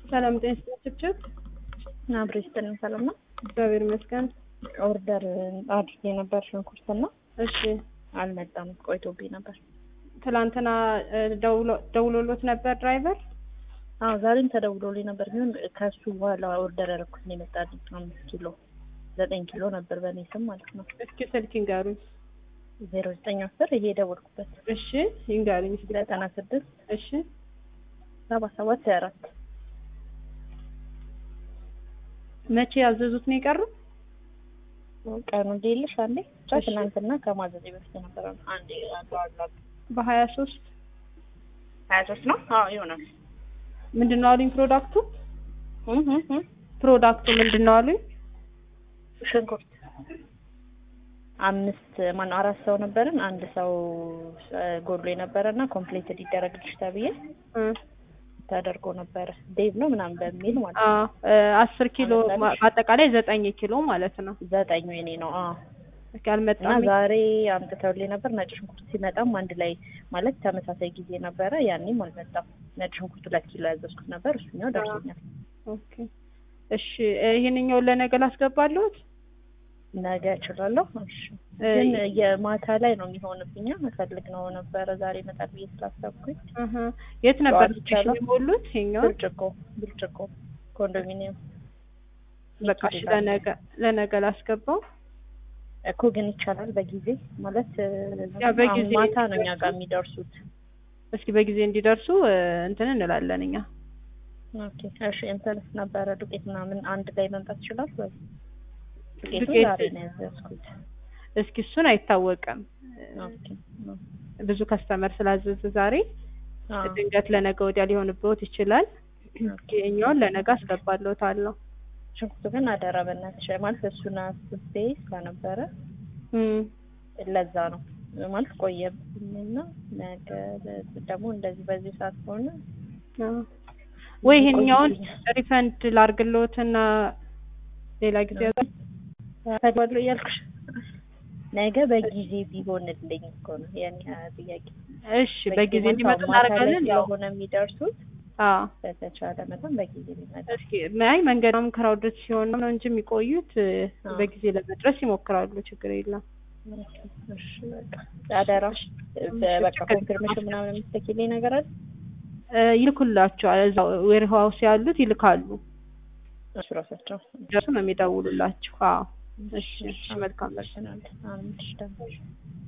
ሰላም ጤና ችብችብ አብሮ ይስጥልን። ሰላም ነው። እግዚአብሔር ይመስገን። ኦርደር አድርጌ ነበር ሽንኩርትና እሺ አልመጣም፣ ቆይቶብኝ ነበር። ትላንትና እ፣ ደውሎ- ደውሎሎት ነበር ድራይቨር? አዎ ዛሬም ተደውሎልኝ ነበር፣ ግን ከሱ በኋላ ኦርደር ያደረኩት ነው የመጣልኝ። አምስት ኪሎ ዘጠኝ ኪሎ ነበር በእኔ ስም ማለት ነው። እስኪ ስልክ ይንገሩኝ። ዜሮ ዘጠኝ አስር ይሄ የደወልኩበት እሺ ይንገሩኝ እስኪ። ዘጠና ስድስት እሺ ሰባ ሰባት ሀያ አራት መቼ ያዘዙት ነው የቀረው? ቀኑ ሌልሽ አንዴ ብቻ ትናንትና ከማዘዜ በፊት ነበረ። አንዴ አሉ አሉ አሉ በሀያ ሶስት ሀያ ሶስት ነው። አዎ ይሆናል። ምንድን ነው አሉኝ? ፕሮዳክቱ እህ እህ እህ ፕሮዳክቱ ምንድን ነው አሉኝ? ሽንኩርት አምስት ማነው አራት ሰው ነበርን። አንድ ሰው እ፣ ጎድሎ የነበረ እና ኮምፕሌት ሊደረግልሽ ተብዬ እ፣ ተደርጎ ነበረ ዴቭ ነው ምናምን በሚል ማለት አ ነው። እ፣ አስር ኪሎ ማ- በአጠቃላይ ዘጠኝ ኪሎ ማለት ነው። ዘጠኙ የኔ ነው። አዎ እስኪ እና አልመጣም። ዛሬ አምጥተውልኝ ነበር። ነጭ ሽንኩርት ሲመጣም አንድ ላይ ማለት ተመሳሳይ ጊዜ ነበረ። ያኔም አልመጣም። ነጭ ሽንኩርት ሁለት ኪሎ ያዘዝኩት ነበር። እሱኛው ደርሶኛል። ኦኬ እሺ እ፣ ይሄንኛውን ለነገ ላስገባለሁት። ነገ እችላለሁ። እሺ እ፣ ግን የማታ ላይ ነው የሚሆንብኛ እፈልግ ነው ነበረ ዛሬ ይመጣል ብዬ ስላሰብኩኝ እህ፣ የት ነበር ጠዋት ይቻላል? የሞሉት? ይሄኛውን ብርጭቆ ብርጭቆ ኮንዶሚኒየም በቃ እሺ፣ ለነገ ለነገ ላስገባው። እኮ ግን ይቻላል በጊዜ ማለት እ፣ ያ በጊዜ ማታ ነው እኛ ጋር የሚደርሱት። እስኪ በጊዜ እንዲደርሱ እ፣ እንትን እንላለን እኛ። ኦኬ እሺ እንትንስ ነበረ ዱቄት ምናምን አንድ ላይ መምጣት ይችላል ወይ? ዱቄቱ ዱቄት- ዛሬ ነው ያዘዝኩት። እስኪ እሱን አይታወቅም። ኦኬ ብዙ ከስተመር ስላዘዘ ዛሬ አዎ ድንገት ለነገ ወዲያ ሊሆንብዎት ይችላል። ይሄኛውን ለነገ አስገባለሁታለሁ። ሽንኩርቱ ግን አደራ በእናትሽ ማለት እሱን አስቤ ስለነበረ እም፣ ለዛ ነው ማለት ቆየብኝና ነገ ደግሞ እንደዚህ በዚህ ሰዓት ከሆነ አዎ። ወይ ይሄኛውን ቆይብኛል። ሪፈንድ ላርግልዎትና ሌላ ጊዜ ፈድዋለሁ እያልኩሽ ነገ በጊዜ ቢሆንልኝ እኮ ነው የኔ ጥያቄ። እሺ፣ በጊዜ ማለት እንዲመጡ አሁን ማታ ላይ እናደርጋለን። ያው ስለሆነ የሚደርሱት አዎ በተቻለ መጠን በጊዜ ቢመጣ እስኪ አይ መንገዱም ክራውድድ ሲሆን ነው እንጂ የሚቆዩት እ፣ አዎ። በጊዜ ለመድረስ ይሞክራሉ። ችግር የለም። እሺ በቃ አደራ በቃ ኮንፊርሜሽን ምናምን የምትልኪልኝ ነገር አለ? እ፣ ይልኩላቸዋል። እዛው ዌር ሃውስ ያሉት ይልካሉ። እሱ ራሳቸው ደርሱ ነው የሚደውሉላችሁ። አዎ እሺ፣ እሺ፣ መልካም አመሰግናለሁ። አሜን። እሺ ደግሞ